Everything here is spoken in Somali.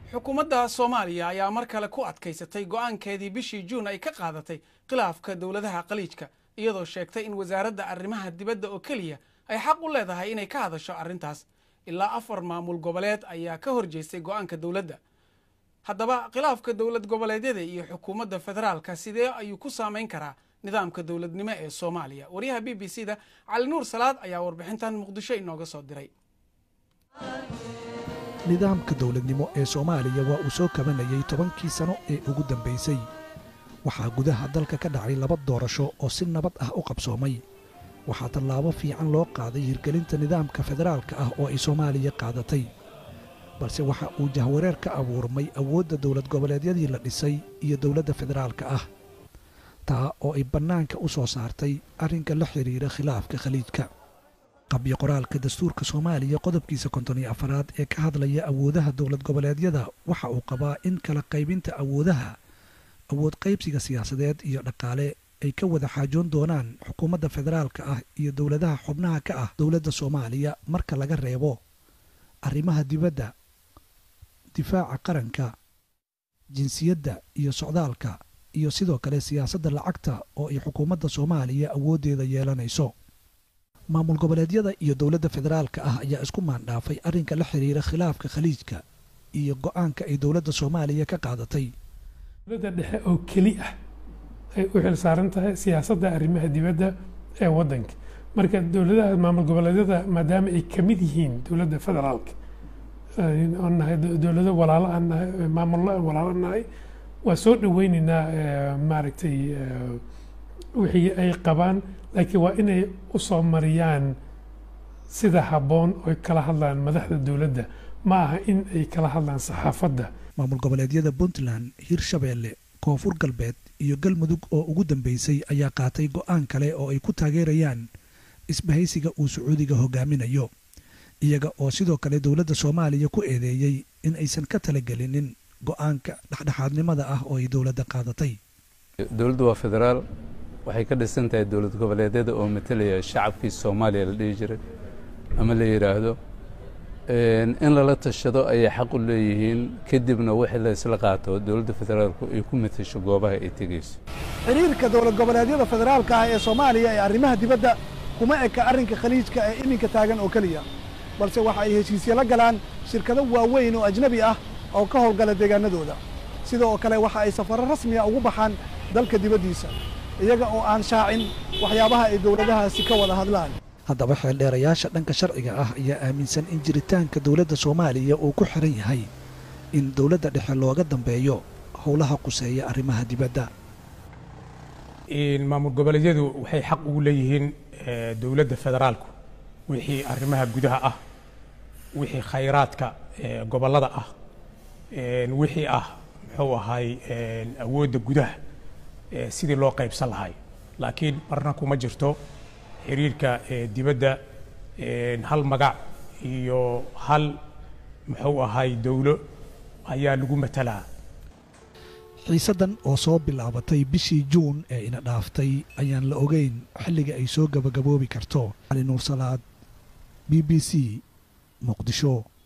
xukuumadda soomaaliya ayaa mar kale ku adkaysatay go'aankeedii bishii juun ay ka qaadatay khilaafka dowladaha khaliijka iyadoo sheegtay in wasaaradda arrimaha dibadda oo keliya ay xaq u leedahay inay ka hadasho arrintaas ilaa afar maamul goboleed ayaa ka horjeestay go'aanka dowladda haddaba khilaafka dowlad goboleedyada iyo xukuumadda federaalka sidee ayuu ku saamayn karaa nidaamka dowladnimo ee soomaaliya waryaha b b c da cali nuur salaad ayaa warbixintan muqdisho inooga soo diray nidaamka dowladnimo ee soomaaliya waa uu soo kabanayay tobankii sano ee ugu dambaysay waxaa gudaha dalka ka dhacay laba doorasho oo si nabad ah u qabsoomay waxaa tallaabo fiican loo qaaday hirgelinta nidaamka federaalka ah oo ay soomaaliya qaadatay balse waxa uu jahwareer ka abuurmay awoodda dowlad goboleedyadii la dhisay iyo dowladda federaalka ah taa oo ay bannaanka u soo saartay arrinka la xidhiira khilaafka khaliijka qabyo qoraalka dastuurka soomaaliya qodobkiisa konton iyo afaraad ee ka hadlaya awoodaha dowlad goboleedyada waxa uu qabaa in kala qaybinta awoodaha awood qaybsiga siyaasadeed iyo dhaqaale ay ka wada xaajoon doonaan xukuumadda federaalka ah iyo dowladaha xubnaha ka ah dowladda soomaaliya marka laga reebo arrimaha dibadda difaaca qaranka jinsiyadda iyo socdaalka iyo sidoo kale siyaasadda lacagta oo ay xukuumadda soomaaliya awooddeeda yeelanayso maamul goboleedyada iyo dowladda federaalka ah ayaa isku maandhaafay arrinka la xidhiira khilaafka khaliijka iyo go'aanka ay dowladda soomaaliya ka qaadatay dowladda dhexe oo keli ah ay u xil saaran tahay siyaasadda arrimaha dibadda ee waddanka marka dowladaha maamul goboleedyada maadaama ay ka mid yihiin dowladda federaalka aan nahay dowlado walaalo aan nahay maamullo aan walaalo nahay waa soo dhoweynaynaa maaragtay wixii ay qabaan laakiin waa inay u soo mariyaan sida habboon oy kala hadlaan madaxda dowladda ma aha in ay kala hadlaan saxaafadda maamul goboleedyada puntland hirshabeelle koonfur galbeed iyo galmudug oo ugu dambeysay ayaa qaatay go'aan kale oo ay ku taageerayaan isbahaysiga uu sacuudiga hogaaminayo iyaga oo sidoo kale dowladda soomaaliya ku eedeeyey in aysan ka talagelinin go'aanka dhexdhexaadnimada ah oo ay dowladda qaadatay dowladdu waa federaal waxay ka dhisan tahay dowlad goboleedyada oo matalaya shacabkii soomaaliya la dhihi jiray ama la yidhaahdo in lala tashado ayay xaq u leeyihiin kadibna wixii la isla qaato dowladda federaalku ay ku matasho goobaha ay tegeyso xiriirka dowlad goboleedyada federaalka ah ee soomaaliya ee arrimaha dibadda kuma eka arrinka khaliijka ee iminka taagan oo keliya balse waxa ay heshiisya la galaan shirkado waaweyn oo ajnebi ah oo ka howlgala deegaanadooda sidoo kale waxa ay safarro rasmiya ugu baxaan dalka dibaddiisa iyaga oo aan shaacin waxyaabaha ay dowladahaasi ka wada hadlaan haddaba xeeldheerayaasha dhanka sharciga ah ayaa aaminsan in jiritaanka dowladda soomaaliya uu ku xiran yahay in dowladda dhexe looga dambeeyo howlaha quseeya arrimaha dibadda maamul goboleedyadu waxay xaq ugu leeyihiin dowladda federaalku wixii arrimaha gudaha ah wixii khayraadka gobollada ah wixii ah muxuu ahay awoodda gudaha sidii loo qaybsan lahay laakiin marna kuma jirto xiriirka dibadda hal magac iyo hal muxuu ahay dowlo ayaa lagu matalaa xiisaddan oo soo bilaabatay bishii juun ee ina dhaaftay ayaan la ogeyn xilliga ay soo gabagaboobi karto cali nuur salaad b b c muqdisho